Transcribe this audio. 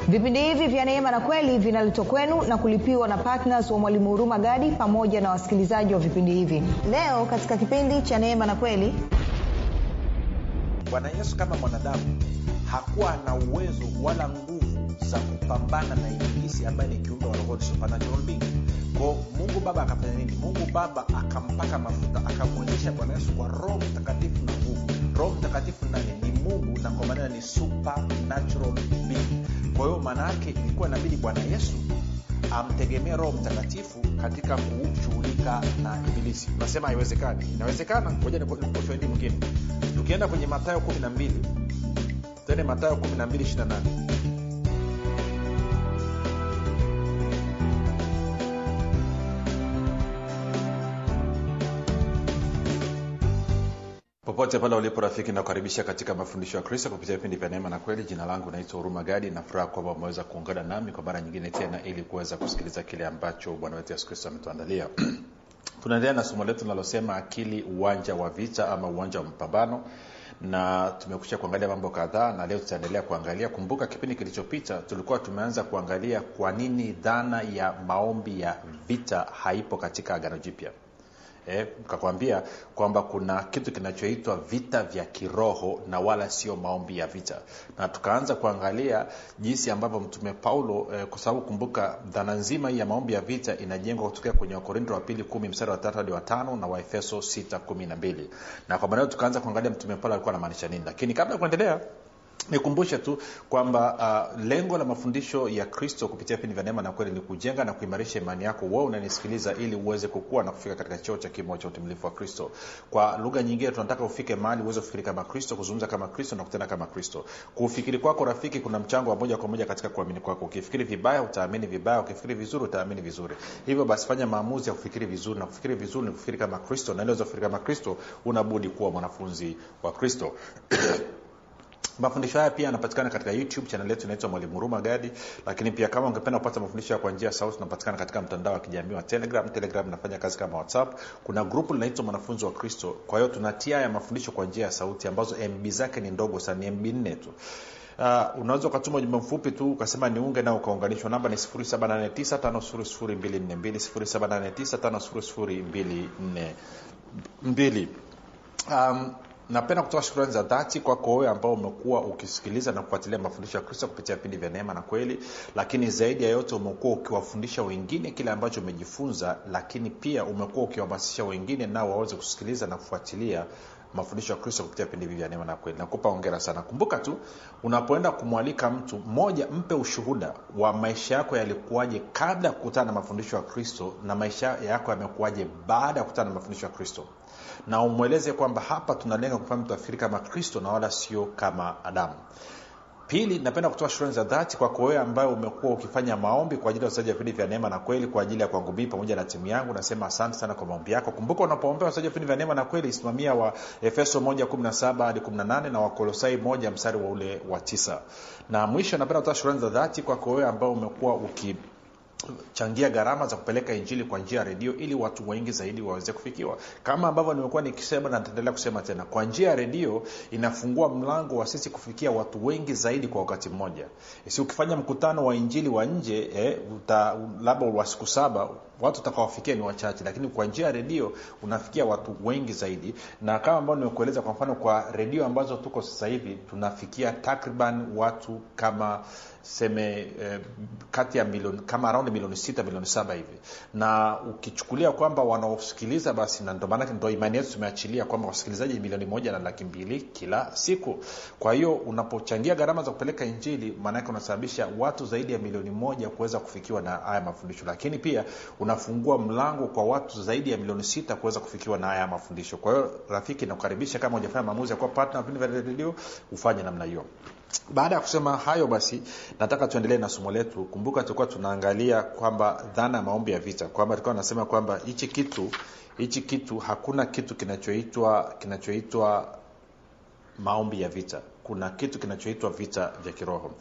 vipindi hivi vya neema na kweli vinaletwa kwenu na kulipiwa na ptns wa mwalimu huruma gadi pamoja na wasikilizaji wa vipindi hivi leo katika kipindi cha neema na kweli bwana yesu kama mwanadamu hakuwa na uwezo wala nguvu za kupambana na ibilisi ambaye ni kiumbe wa rohoni supernatural being ko mungu baba akafanya nini mungu baba akampaka mafuta akamwonyesha bwana yesu kwa roho mtakatifu na nguvu roho mtakatifu nani ni mungu na kwa maneno ni supernatural being kwa hiyo maana yake ilikuwa inabidi bwana yesu amtegemee roho mtakatifu katika kushughulika na ibilisi unasema haiwezekani inawezekana moja nikupa ushahidi mwingine tukienda kwenye matayo 12 tende matayo 12 28 popote pale ulipo rafiki nakukaribisha katika mafundisho ya kristo kupitia vipindi vya neema na kweli jina langu naitwa huruma gadi na furaha kwamba umeweza kuungana nami kwa mara nyingine tena ili kuweza kusikiliza kile ambacho bwana wetu yesu kristo ametuandalia tunaendelea na somo letu linalosema akili uwanja wa vita ama uwanja wa mapambano na tumekusha kuangalia mambo kadhaa na leo tutaendelea kuangalia kumbuka kipindi kilichopita tulikuwa tumeanza kuangalia kwa nini dhana ya maombi ya vita haipo katika agano jipya eh, kakwambia kwamba kuna kitu kinachoitwa vita vya kiroho na wala sio maombi ya vita na tukaanza kuangalia jinsi ambavyo mtume paulo eh, kwa sababu kumbuka dhana nzima hii ya maombi ya vita inajengwa kutokea kwenye wakorinto wa pili kumi mstari wa tatu hadi wa tano na waefeso sita kumi na mbili na kwa maneo tukaanza kuangalia mtume paulo alikuwa anamaanisha nini lakini kabla ya kuendelea nikumbushe tu kwamba uh, lengo la mafundisho ya kristo kupitia vipindi vya neema na kweli ni kujenga na kuimarisha imani yako wewe unanisikiliza ili uweze kukua na kufika katika cheo cha kimo cha utimilifu wa kristo kwa lugha nyingine tunataka ufike mahali uweze kufikiri kama kristo kuzungumza kama kristo na kutenda kama kristo kufikiri kwako rafiki kuna mchango wa moja kwa moja katika kuamini kwako ukifikiri vibaya utaamini vibaya ukifikiri vizuri utaamini vizuri hivyo basi fanya maamuzi ya kufikiri vizuri na kufikiri vizuri ni kufikiri kama kristo na ili kufikiri kama kristo unabudi kuwa mwanafunzi wa kristo mafundisho haya pia yanapatikana katika youtube chanel yetu inaitwa mwalimu huruma gadi lakini pia kama ungependa kupata mafundisho ya kwa njia ya sauti unapatikana katika mtandao wa kijamii wa telegram telegram inafanya kazi kama whatsapp kuna grupu linaitwa mwanafunzi wa kristo kwa hiyo tunatia ya mafundisho kwa njia ya sauti ambazo mb zake ni ndogo sana ni mb nne tu Uh, unaweza ukatuma ujumbe mfupi tu ukasema niunge nao ukaunganishwa namba ni 7895242 um, napenda kutoa shukrani za dhati kwako wewe ambao umekuwa ukisikiliza na kufuatilia mafundisho ya kristo kupitia vipindi vya neema na kweli lakini zaidi ya yote umekuwa ukiwafundisha wengine kile ambacho umejifunza lakini pia umekuwa ukiwahamasisha wengine nao waweze kusikiliza na kufuatilia mafundisho ya kristo kupitia vipindi hivi vya neema na kweli nakupa ongera sana kumbuka tu unapoenda kumwalika mtu mmoja mpe ushuhuda wa maisha yako yalikuwaje kabla ya kukutana na mafundisho ya kristo na maisha yako yamekuwaje baada ya kukutana na mafundisho ya kristo na umweleze kwamba hapa tunalenga kufanya mtu afikiri kama kristo na wala sio kama adamu pili napenda kutoa shukrani za dhati kwako wewe ambayo umekuwa ukifanya maombi kwa ajili ya wasaji wa vipindi vya neema na kweli kwa ajili ya kwangu mii pamoja na timu yangu nasema asante sana kwa maombi yako kumbuka unapoombea wasaji wa vipindi vya neema na kweli simamia wa efeso 117 hadi 18 na wakolosai moja mstari wa ule wa tisa na mwisho napenda kutoa shukrani za dhati kwako wewe ambao umekuwa uki changia gharama za kupeleka injili kwa njia ya redio ili watu wengi zaidi waweze kufikiwa kama ambavyo nimekuwa nikisema na nitaendelea kusema tena kwa njia ya redio inafungua mlango wa sisi kufikia watu wengi zaidi kwa wakati mmoja si ukifanya mkutano wa injili wa nje eh, labda wa siku saba watu utakawafikia ni wachache lakini kwa njia ya redio unafikia watu wengi zaidi na kama ambao nimekueleza kwa mfano kwa redio ambazo tuko sasa hivi tunafikia takriban watu kama seme eh, kati ya milioni kama around milioni sita milioni saba hivi na ukichukulia kwamba wanaosikiliza basi na ndo maanake ndo imani yetu tumeachilia kwamba wasikilizaji milioni moja na laki mbili kila siku kwa hiyo unapochangia gharama za kupeleka injili maanake unasababisha watu zaidi ya milioni moja kuweza kufikiwa na haya mafundisho lakini pia unafungua mlango kwa watu zaidi ya milioni sita kuweza kufikiwa na haya mafundisho kwa hiyo rafiki nakukaribisha kama hujafanya maamuzi ya kuwa partner vipindi vya redio ufanye namna hiyo baada ya kusema hayo basi nataka tuendelee na somo letu kumbuka tulikuwa tunaangalia kwamba dhana ya maombi ya vita kwamba tulikuwa nasema kwamba hichi kitu hichi kitu hakuna kitu kinachoitwa kinachoitwa maombi ya vita kuna kitu kinachoitwa vita vya kiroho